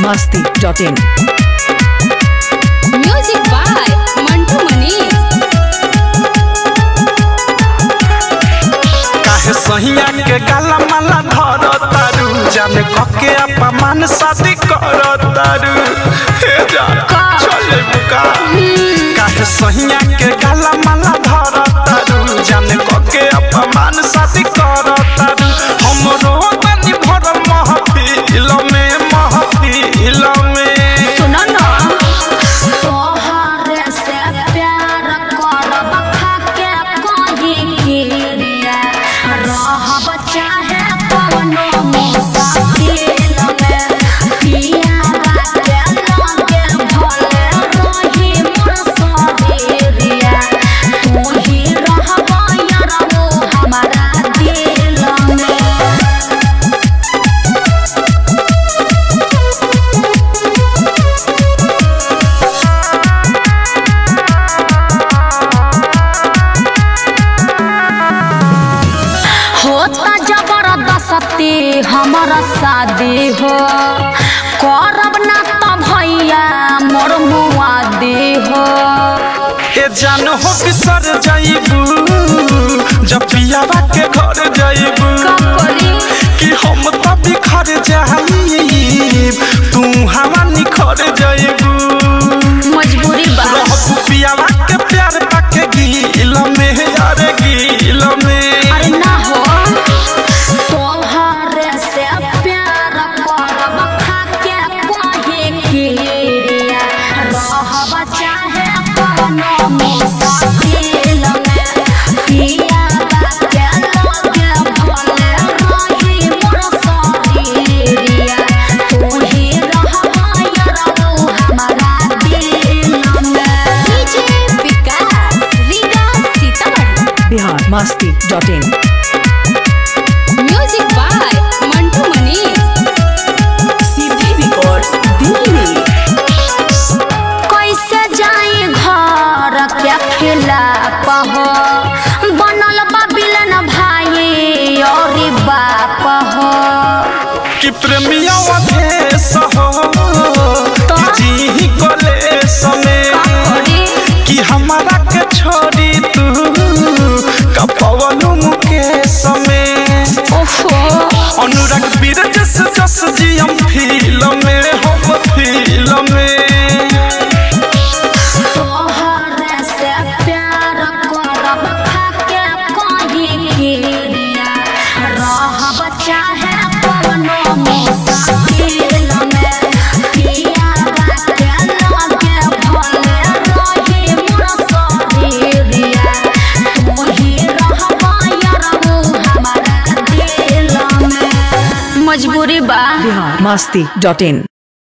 masti.in. Music by Mantu Manish. काहे सहिया के गाला माला धर तारू जाने कके अपमान शादी कर तारू हे जा चले बुका काहे सहिया के गाला माला धर तारू जाने कके अपमान शादी कर तारू हमरो तनी भर महफिल में महफिल में सुनो ना तोहरे से प्यार करब खाके कही गिरिया रहब चाहे कवनो मुसाफिर में पिया के लगे भले रही मोर शरीरिया तू ही रहब यारो हमारा दिल में होता जबरदस्ती हमारा शादी हो करब ना तो भैया मोर मुआदी हो ए जान हो बिसर जाइबू जब पियावा के घर जाइबू करी कि हम त बिखर जाइब तू हवा निखर जाइबू मजबूरी बा रहबू पियावा के प्यार पाके गील में यार गील में अरे ना हो तोहरे से प्यार करब खाके कहे किरिया रहब चाहे कवनो मुसाफिर में पिया के लगे भले रही मोर शरीरिया तू ही रहब यारो हमारा दिल में DJ Vikas Riga Sitamarhi Bihar masti.in. Music by Mantu Manish. कैसे जाई घर के खिलाफ हो बनल बा बिलन भाई और बाप हो कि प्रेमिया देश हो कि जी कलेश में कि हमारा के छोड़ी तू कपवनु मुकेश में ओफो अनुराग बीर जस जस जियम फील में हम फील में तोहरे से प्यार करब खाके कही किरिया रहब चाहे कवनो मुसाफिर में पिया के लगे भले रही मोर शरीरिया तू ही रहब यारो हमारा दिल में मजबूरी बा Bihar masti.in.